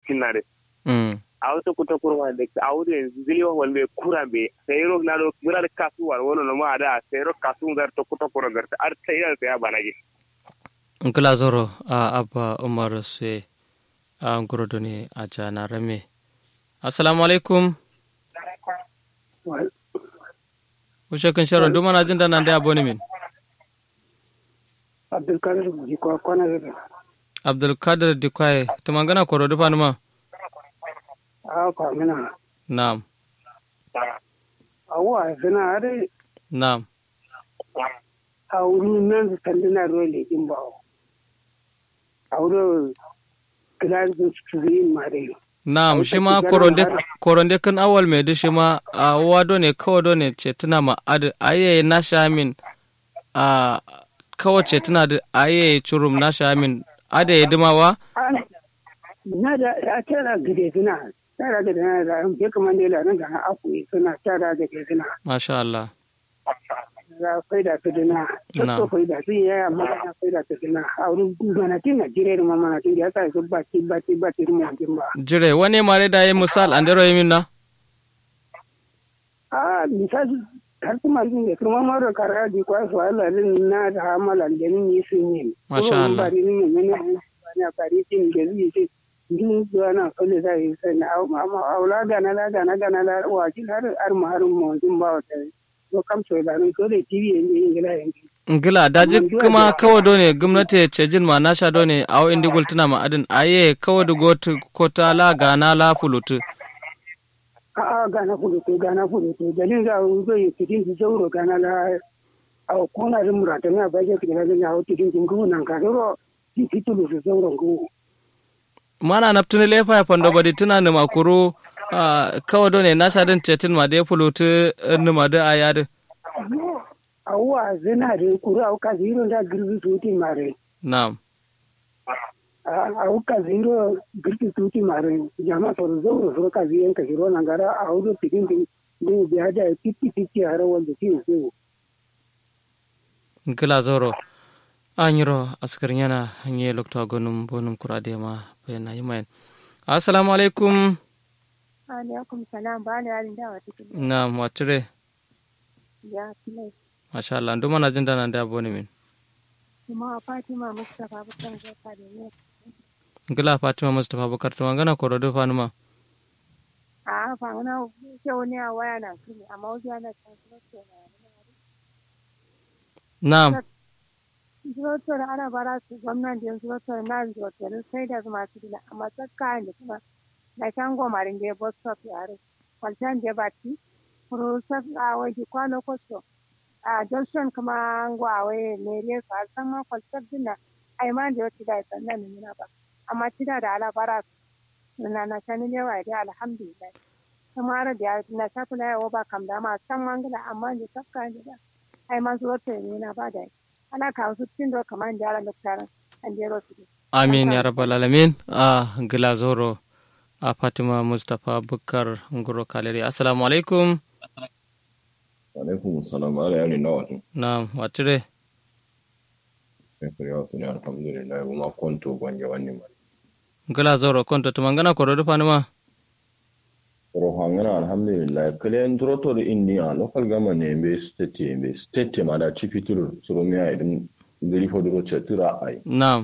tinnade mm awto kuta kurma de awde zilio wonde kurambe seyro nado murad kasu war wono no ma da seyro kasu ngar to kuta kuram gar ar tayal ya banagi nkila zoro a abba umar se a ngorodo ne a jana rame assalamu alaikum ushe kan sharon duma na jin da nan da aboni min abdulkadir ji ko kwana da abdulkadir dikwaye ta mangana koro dufa numa a ko mina na'am awa zina are na'am a wuri nan su tandina role din ba a wuri kilan su su yi mare na'am shi ma koronde koronde kan awal mai da shi ma a wado ne kawai do ne ce tuna ma ad aye na shamin a kawai ce tuna da aye churum na shamin ada ya dimawa na da ya tara gide suna tara gide na da ya kamar da yana ga aku suna tara gide suna masha Allah za faida su dina Na. ko faida su ya amma na faida su dina a wurin manatin na jire da manatin da ya sa su bati bati bati mu yankin ba jire wani mare da yi misal an dero yi na a misali har kuma yin da kuma mara kara di kwa su ala rin na da hamala da ni yi sun yi Masha Allah. ba ni ne ne ne ba na kari tin da zai ce din zuwa na kalle za yi sai na amma aula ga na la ga na ga na la wa ki har ar ma har mu din ba wata ko kam so da ni ko da tv yin yin gila yin ngila daji kuma kawai do ne gwamnati ce jin ma na sha do ne a wa indigul tuna ma adin aye kawai da gotu kota la gana la fulutu a a ga na fudu to ga na fudu to dalin za u zo yi tidin su zauro ga na la a ko na rin murata na ba je kida ga na o tidin tin ko nan ka ro ti titulu su zauro ko mana naftuni lefa ya fando badi tuna ni makuru a kawai do ne na sha din cetin ma da ya fulutu ni ma da ayadi awuwa zina da kuru a wuka ziro da girbi tuti mare na'am a wuka ziro girbi tuti mare jama soro zoro soro ka ziyan ka ziro nan gara a wudo tidin din din biya da pipi pipi har wanda ti so ngila zoro an yiro askar yana hanye lokta gonum bonum kurade ma bayana yimayen assalamu alaikum alaikum salam ba da yarin dawa cikin na'am watire ya filai masha Allah nduma na jin da nan da aboni min kuma fatima mustapha bukan zaka da ne ngila fatima mustapha bukar to ngana koro do fanuma a fa wani ke wani a waya na kini amma wajen ana can zuwa na'am zuwa da ana bara su gwamnan da zuwa na zuwa sai da zuma su dila amma tsakka da kuma na can gomarin da ya bus stop yare kwalcan da ba ci rusar a waje kwano kwasto a junction kuma ngwa waye ne ne ka san ma kwalcar dinna ai ma da wata da sannan ne na ba amma tida da ala bara na na sani ne wa da alhamdulillah kuma da na ta kula yawa ba kam da ma san mangala amma da tsakka da ai ma zuwa ta ne na ba da ana kawo su cikin da kamar da ala loktaran an jero su amin ya rabbal alamin a ngila zoro a fatima mustapha bukar ngoro kaleri assalamu alaikum alaikum salam ala yari na wato na'am watire sai kare wasu ne alhamdulillah kuma kwanto gwanje wani ma ngila zoro konto to mangana koro do fanuma ro hangana alhamdulillah kale en troto de india local government ne be state be state ma da chifitur suro mi ay dum ngiri fo do chetura ay na'am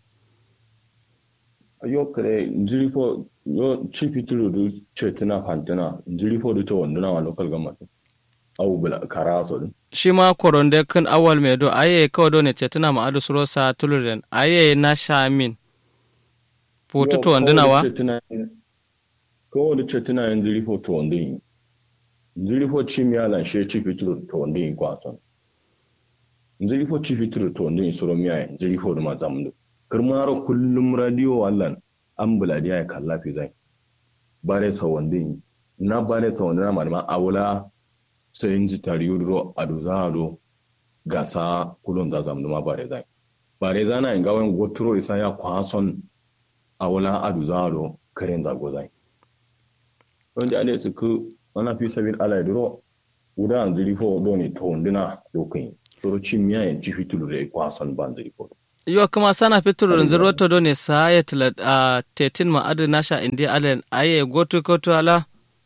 yo kale ngiri fo yo chifitur do chetuna fantana ngiri fo do to wonduna wa local government awu bula karaso dum shi ma koronde kan awal mai do aye kawai do ne cetuna ma adu suro sa tuluren aye na shamin putu to wanduna wa ko da chetuna yan ngiri fo to wondin ngiri fo chimia lan she chifitur to wondin kwason ngiri fo chifitur to wondin suro mi ay ngiri fo ma zamdu kirmaro kullum radio wallan an buladiya ya kalla fi zai bare sa wandin na bare sa wandin na malama awula sai inji tari yudro aduzado gasa kulon da zamdu ma bare zai bare zana in gawen goturo isa ya kwason awula aduzado karen zago zai wanda ade su ku ana fi sabin ala duro uda an ziri fo doni to wandina dokin soro chimya en chifitulu re kwason ban ziri fo yo kuma sana fitur zero to do ne sa ya tila a tetin ma adu nasha indi alen aye gotu kotu ala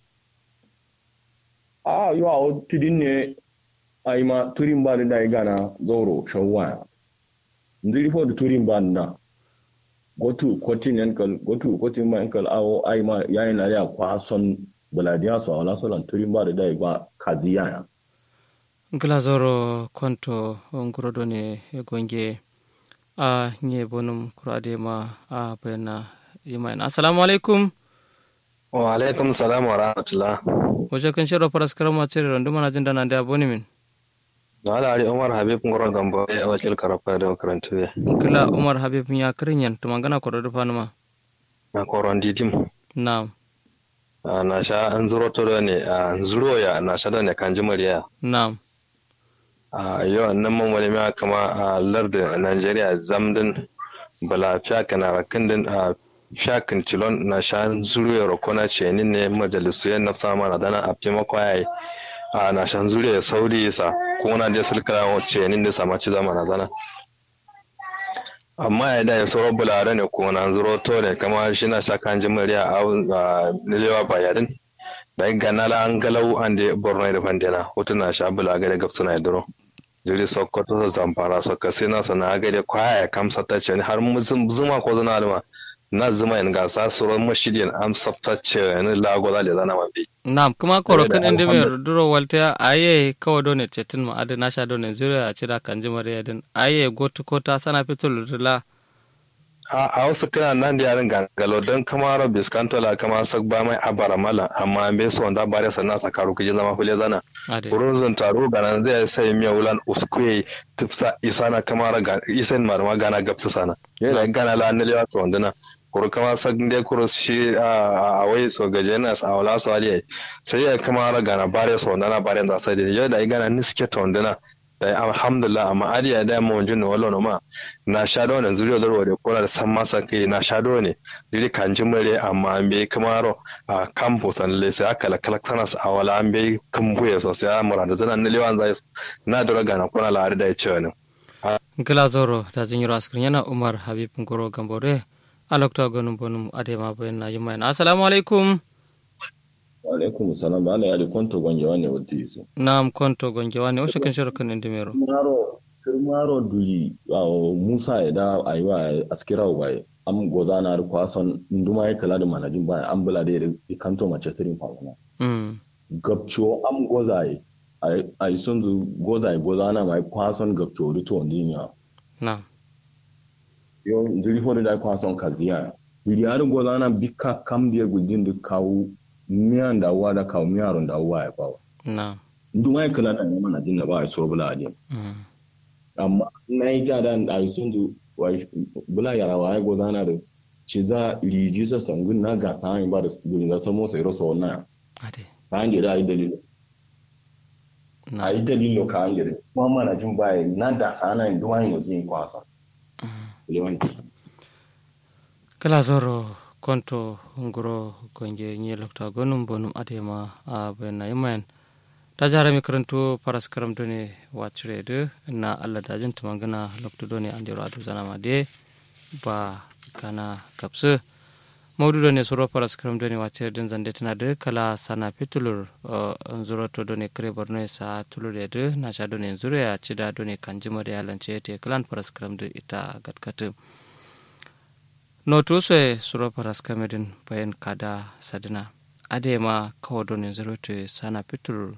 a yo a tidin ne ai ma turin ba da ai gana zoro shawaya ndiri fo da turin ba na gotu kotin yankal gotu kotin ma yankal awo ai ma yayin na ya kwa son baladiya so ala so lan turin ba da ai ba kaziya ya ngila zoro konto nguro do ne gonge a nye bonum kurade ma a bayana yimayin assalamu alaikum wa alaikum salam wa rahmatullah wajen kan shirin faras karama cire randu mana jin dana da boni min na ala ali umar habib ngoro gambo e wakil karafa da makarantu ya kila umar habib ya kirinyan to magana ko da fanuma na koron didim na na sha an zuro to ne an zuro ya na sha da ne kan jimariya na a yau nan mun wani ma kama a lardin Najeriya zamdin bala fiyakan a rakindin a fiyakan cilon na sha zuriya rokona ce ni ne majalisu yan nafsa mana dana a fi makwaye a na sha zuriya sauri sa ko na da sulka ce ni da sama ci zama na dana amma ya da ya soro bulare ne ko na zuro to ne kama shi na sha kan jimariya a nilewa bayarin da ganala an galau an da borno da fandina hotuna sha bulaga da gafsuna ya duro jiri sokoto da zamfara soka sai na sana ga da kwaya kamsa ta ce har zuma ko zuna alma na zuma in gasa suron mashidin am sabta ce ni lago da zana mabi na kuma koro kan inda mai duro walta aye kawo done cetin ma adu na sha done zuriya a cira kan jimar yadin aye gotu ko ta sana fitul rila a wasu kana nan da yarin gangalo don kama ro biskanto la kama sak ba mai abara mala amma be so da bare sanna sakaru kuje zama fule zana urun taro ganan zai sai miya wulan uskue tufsa isana kama ra isen marma gana gapsa sana yana gana la ne lewa to ndana kuru kama sak de kuru shi a wai so gaje na sa wala so ali sai ya kama ra gana bare so ndana bare da sai da da gana niske to ndana da alhamdulillah amma ari ya da mun jin wallo no ma na sha da wannan zuriya da rode ko da san masa kai na sha do ne dili kan ji mure amma an bai kamaro a campus an le sai aka la kalakana a wala an bai kambuye so sai amura da zanan ne lewan zai na dora gana ko na la da ya ce ne gila zoro da jin yiro askrin yana umar habib ngoro gambore alokta gonum bonum adema bayan na yima assalamu alaikum alaikum salam ba ala yali konto gonje wane wotti yisi nam konto gonje wane o shekin shoro kan indimero maro maro duli awo musa ya da aywa askira waye am goza na ru kwason nduma ya kala da manajin baya am bula da ya kanto mace tirin fagana mm gabcho am goza yi ay sun zu goza yi goza na mai kwason gabcho ru to ndinya na yo ndiri hodo da kwason kaziya diri har goza na bika kam dia gudin da kawo miyan da uwa da kawo miyaron da uwa ya bawa. na Nduma ya kala da ne mana jin da ba a so bula ajin. mm Amma na yi ja da a yi sun zu bula yara wa ya gozana da ci za riji sa sangun na ga sa ba da duri da samo sai rosa wannan ade ka an gida a yi dalilo. na A yi dalilo ka an gida. Kuma mana jin ba ya na da sa na yin duwa yin yanzu yin kwasa. Lewanti. kala zoro konto ngoro gonje nyi lokta gonum bonum adema a bayan na yimayan ta jara mi karanto paras karam done wacire de na Allah da jin tumangana lokto done an jero adu zana ma de ba kana kapsu maudu done soro paras karam done wacire din zande tana de kala sana pitulur nzuro to done kre borno sa tulur de na sha done nzuro ya cida done kanjimar ya lance te kalan paras karam de ita gatkatu no tuse suro paras kamedin bayan kada sadina adema kawo done nzuro te sana pitulur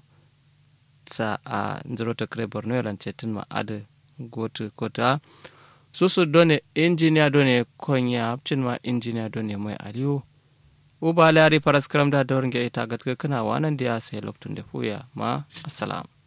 sa a nzirota kre borno yalan cetin ma ade gotu kota susu done injiniya done konya hapcin ma injiniya done mai aliyu uba lari paras karam da dawar ga ita gatka kana wanan da ya sai loktun da fuya ma assalam